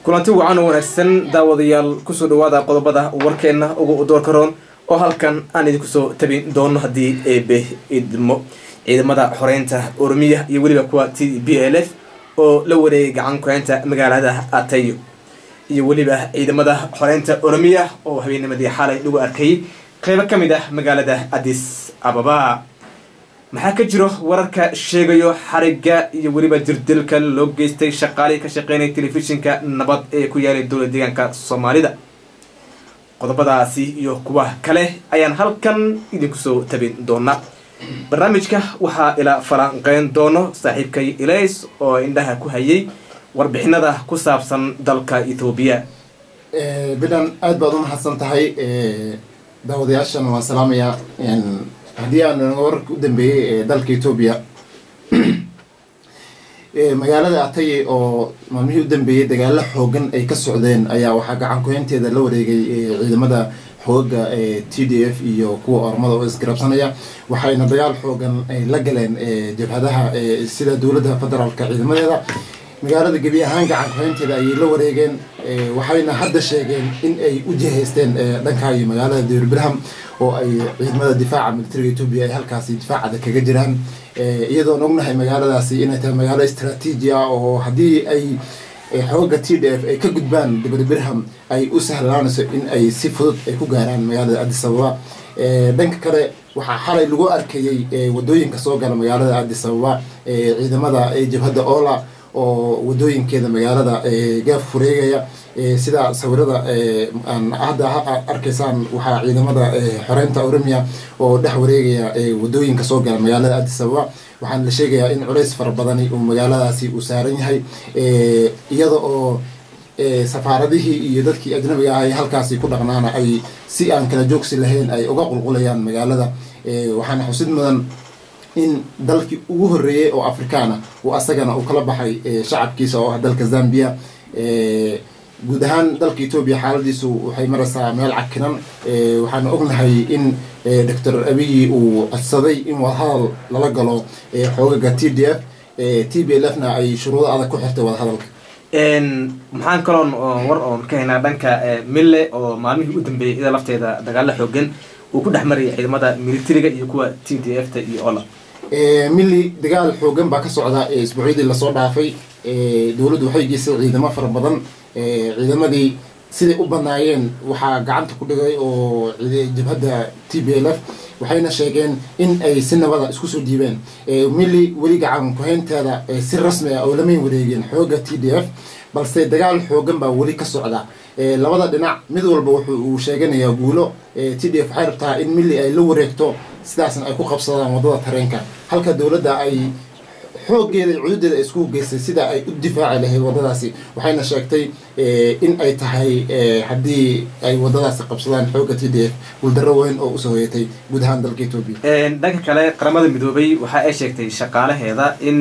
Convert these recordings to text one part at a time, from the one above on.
kulanti wacan oo wanaagsan daawadayaal kusoo dhawaada qodobada warkeena ugu doorka roon oo halkan aan idinku soo tabin doono haddii eebe idmo ciidamada xoreynta oromiya iyo weliba kuwa t b l f oo la wareegay gacan kuheynta magaalada atayo iyo weliba ciidamada xoreynta oromiya oo habeennimadii xalay lagu arkayay qeybo ka mid ah magaalada adis ababa maxaa ka jiro wararka sheegayo xariga iyo weliba jirdilka loo geystay shaqaalihii ka shaqeynaya telefishinka nabad ee ku yaalay dowla deegaanka soomaalida qodobadaasi iyo kuwa kale ayaan halkan idinku soo tabin doona barnaamijka waxaa ila falanqeyn doono saaxiibkay ilays oo indhaha ku hayay warbixinada ku saabsan dalka ethoobiya bidan aada baad u mahadsan tahay daawadayaashana waan salaamayaa haddii aan wararka u dambeeyey ee dalka etoobiya magaalada ataye oo maalmihii u dambeeyey dagaalo xoogan ay ka socdeen ayaa waxaa gacan kuheynteeda la wareegay ciidamada xooga t d f iyo kuwa ormada oo isgarabsanaya waxayna dagaal xoogan ay la galeen jabhadaha sida dowladda federaalka ciidamadeeda magaalada gebi ahaan gacan kuheynteeda ayay la wareegeen waxayna hadda sheegeen in ay u jihaysteen dhanka iyo magaalada dowrbirham oo ay ciidamada difaaca militariga etoobiya ay halkaasi difaacada kaga jiraan iyadoon ognahay magaaladaasi inay tahay magaalo istraatiiji ah oo haddii ay xooga t d f ay ka gudbaan dibrbirham ay u sahlaanayso in ay si fudud ay ku gaaraan magaalada adis ababa dhanka kale waxaa xalay lagu arkayay wadooyinka soo gala magaalada adis ababa ciidamada jabhadda ola oo wadooyinkeeda magaalada gaaf fureegaya sida sawirada hadda arkaysaan waxaa ciidamada xoreynta oromia oo dhex wareegaya wadooyinka soo gala magaalada adis ababa waxaana la sheegayaa in culays fara badani uu magaaladaasi uu saaran yahay iyada oo safaaradihii iyo dadkii ajnabiga ah ee halkaasi ku dhaqnaana ay si aan kala joogsi lahayn ay uga qulqulayaan magaalada waxaana xusid mudan in dalkii ugu horreeyey oo afrikaana uu asagana uu kala baxay shacabkiisa oo ah dalka zambia guud ahaan dalka etoobiya xaaladiisu waxay maraysaa meel cakinan waxaana ognahay in doctor abiyi uu codsaday in wadahadal lala galo xoogaga t d f t b l f na ay shuruudo adag ku xirtay wadahadalka maxaan kaloon war oon ka haynaa dhanka mille oo maalmihii u dambeeyay ida lafteeda dagaalo xoogan uu ku dhex marayay ciidamada militariga iyo kuwa t d f ta iyo ola milli dagaal xoogan baa ka socda isbuucyadii lasoo dhaafay dowladdu waxay geysay ciidamo fara badan ciidamadii siday u banaayeen waxaa gacanta ku dhigay oo jabhadda t b l f waxayna sheegeen in ay si nabada isku soo dhiibeen milli weli gacan kuhaynteeda si rasmi ah oo lamayn wareegeen xooga t d f balse dagaal xoogan baa weli ka socda labada dhinac mid walba wuxuu uu sheeganayaa guulo t d f waxay rabtaa in milli ay la wareegto sidaasna ay ku qabsadaan waddada tareenka halka dowladda ay xooggeeda iyo cududeeda ay isku geystay sida ay u difaaci lahayd waddadaasi waxayna sheegtay in ay tahay haddii ay waddadaasi qabsadaan xoogga t d f guuldarro weyn oo usoo hoyatay guud ahaan dalka etoobiya dhanka kale qaramada midoobay waxa ay sheegtay shaqaalaheeda in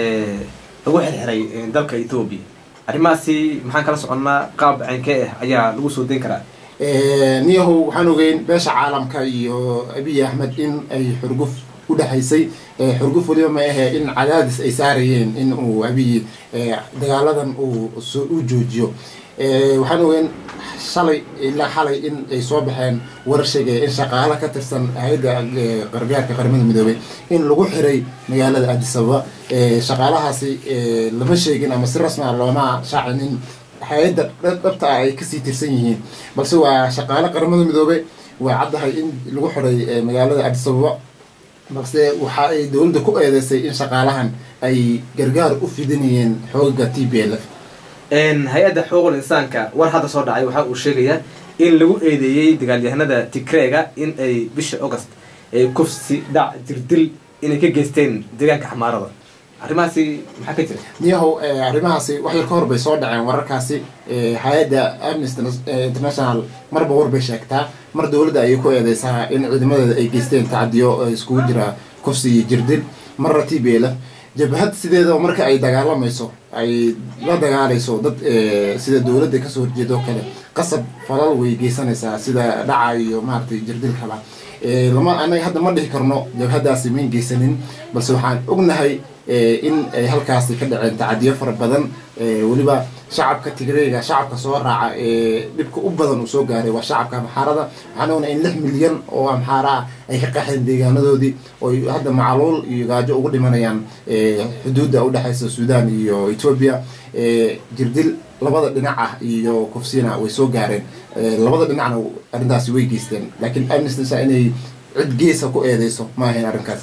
lagu xirxiray dalka ethoobiya arrimahaasi maxaan kala soconnaa qaab caynkee ah ayaa lagu soo dayn karaa niyahow waxaan ogeyn beesha caalamka iyo abiy axmed in ay xurguf u dhexaysay xurguf weliba ma ahee in cadaadis ay saarayeen in uu abiy dagaaladan uu u joojiyo waxaan ogeyn shalay ilaa xalay in ay soo baxeen warar sheegaya in shaqaalo ka tirsan hay-adda gargaarka qaramada midoobay in lagu xiray magaalada adis ababa shaqaalahaasi lama sheegin ama si rasmi a looma shaacin in hay-adda dhabta ah ay kasii tirsan yihiin balse waa shaqaale qaramada midoobe waa caddahay in lagu xiray magaalada adis ababa balse waxa ay dowladda ku eedeysay in shaqaalahan ay gargaar u fidinayeen xoogaga t b l f hay-adda xuquuqul insaanka war hadda soo dhacay waxa uu sheegayaa in lagu eedeeyey dagaalyahanada tigreega in ay bisha august ay kufsi dhac jirdil inay ka geysteen deegaanka xamaarada arrimahaasi maxaa ka jira niyahow arrimahaasi wax yar ka hor bay soo dhaceen wararkaasi hay-adda amnesty international marba war bay sheegtaa mar dowladda ayay ku eedeysaa in ciidamadeeda ay geysteen tacadiyo iskugu jira kufsi iyo jirdil marra t b l f jabhad sideedaba marka ay dagaalamayso ay la dagaalayso dad sida dowladda kasoo horjeedo kale qasab falal way geysanaysaa sida dhaca iyo maaragtay jirdil kala lama anaga hadda ma dhihi karno jabhadaasi mayn geysanin balse waxaan ognahay in ay halkaasi ka dhaceen tacadiyo fara badan weliba shacabka tigreyga shacabka soo raaca ee dhibka u badan uu soo gaaray waa shacabka amxaarada waxaan ognaa in lix milyan oo amxaara ah ay ka qaxeen deegaanadoodii oo hadda macaluul iyo gaajo ugu dhimanayaan xuduudda udhexeysa suudaan iyo etoobiya jirdil labada dhinac ah iyo kufsina way soo gaareen labada dhinacna arrintaasi way geysteen laakiin amnestisa inay cid geesa ku eedeyso ma ahayn arrinkaas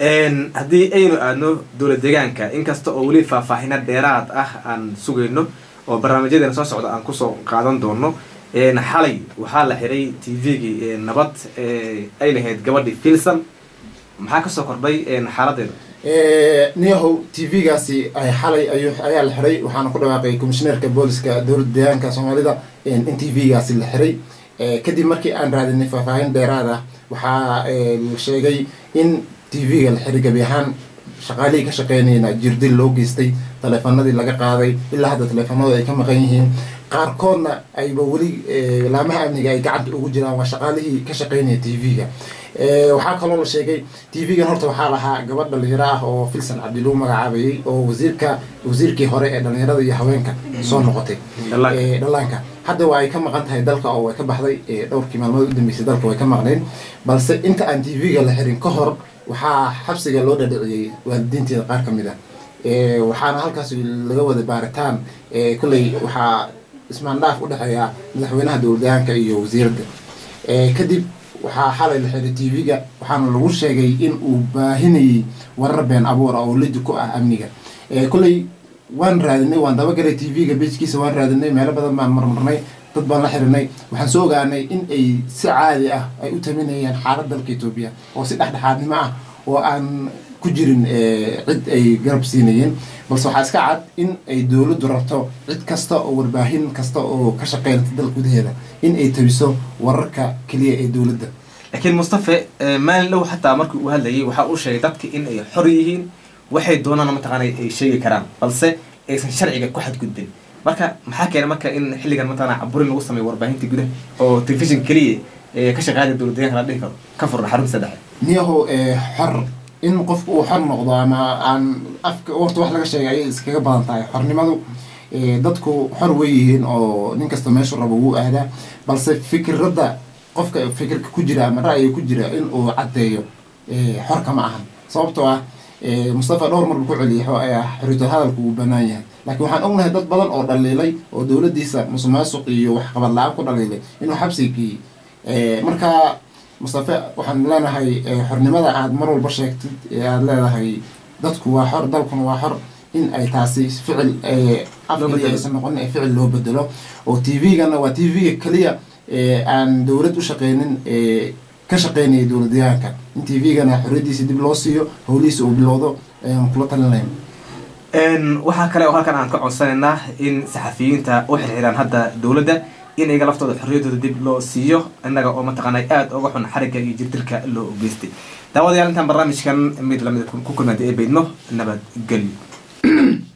haddii aynu aadno dowlad deegaanka inkasta oo weli faahfaahino dheeraad ah aan sugayno oo barnaamijyadeena soo socda aan kusoo qaadan doono xalay waxaa la xiray t v-gii nabad ay lahayd gabadhii filson maxaa kasoo kordhay xaaladeeda niyahow t v-gaasi xalay ayaa la xiray waxaana ku dhawaaqay commishineerka booliska dowladda deegaanka soomaalida in t v-gaasi la xiray kadib markii aan raadinay faahfaahin dheeraad ah waxaa la sheegay in t v-ga la xiray gabi ahaan shaqaalihii ka shaqeynayna jirdil loo geystay taleefanadii laga qaaday ilaa hadda taleefanadu ay ka maqan yihiin qaarkoodna ayba weli laamaha amniga ay gacanta ugu jiraan waa shaqaalihii ka shaqeynaya t v-ga waxaa kaloo la sheegay t v-gan horta waxaa lahaa gabadh dhalinyaro ah oo filson cabdi lagu magacaabayay oo wasiirka wasiirkii hore ee dhalinyarada iyo haweenka soo noqotay dhallaanka hadda waa ay ka maqan tahay dalka oo way ka baxday dhowrkii maalmood u dambeysay dalka way ka maqneen balse inta aan t v-ga la xirin ka hor waxaa xabsiga loo dhadhiciyey waalidiinteeda qaar ka mid ah waxaana halkaas laga wada baaritaan kolley waxaa ismaandhaaf u dhexeeya madaxweynaha dowladayaanka iyo wasiiradda kadib waxaa xalay la xiray t v-ga waxaana lagu sheegay in uu baahinayay warar been abuur oo lidi ku ah amniga kolley waan raadinay waan dabagalay t v-ga bejkiisa waan raadinay meelo badan baan marmarnay dad baan la xirinay waxaan soo ogaanay in ay si caadi ah ay u taminayaan xaalad dalka etoobiya oo si dhexdhexaadnimo ah oo aan ku jirin cid ay garab siinayeen balse waxaa iska cad in ay dowladdu rabto cid kasta oo warbaahin kasta oo ka shaqeynata dalka gudaheeda in ay tabiso wararka keliya ee dowladda laakiin mustafe maalin dhow xataa markii uu hadlayay waxaa uu sheegay dadka in ay xor yihiin waxay doonaan mataqaana ay sheegi karaan balse aysan sharciga ku xadgudbin marka maxaa keena marka in xilligan mataqana caburin lagu sameeyo warbaahinta gudaha oo telefishin keliya ee ka shaqeynaya dowlad deegaanka la dhihi karo ka furan xarunta saddexe niyahow xor in qofku uu xor noqdo ama aan afka warta wax laga sheegay ayay iskaga badan tahay xornimadu dadku xor way yihiin oo nin kasta meeshu rabo wuu aadaa balse fikradda qofka fikirka ku jira ama ra'yiga ku jira in uu caddeeyo xorka ma ahan sababtoo ah mustafa dhowr mar buu ku celiyay xoriytul hadalku wuu banaan yahay laakiin waxaan ognahay dad badan oo dhaliilay oo dowladdiisa musuqmaasuq iyo waxqabad la-aan ku dhaliilay inuu xabsiga geeyey marka mustafe waxaan leenahay xornimada aad mar walba sheegtid ee aada leedahay dadku waa xor dalkuna waa xor in ay taasi ficil afkaliya aysan noqonin ee ficil loo bedelo oo t v-gana waa t v-ga keliya aan dowlad u shaqeynin ka shaqeynaya dowladyahanka in t v-gana xorriyadiisa dib loo siiyo howlihiisa uu bilowdo ayaan kula talinayna waxaa kale oo halkan aan ka codsanaynaa in saxafiyiinta u xirxiraan hadda dowladda in iyaga laftooda xorriyaddooda dib loo siiyo innaga oo mataqaanay aada uga xun xarigga iyo jirdirka loo geystay daawadayaal intaan barnaamijkan mid lamida ku kulmaantay ee baydno nabadgelyo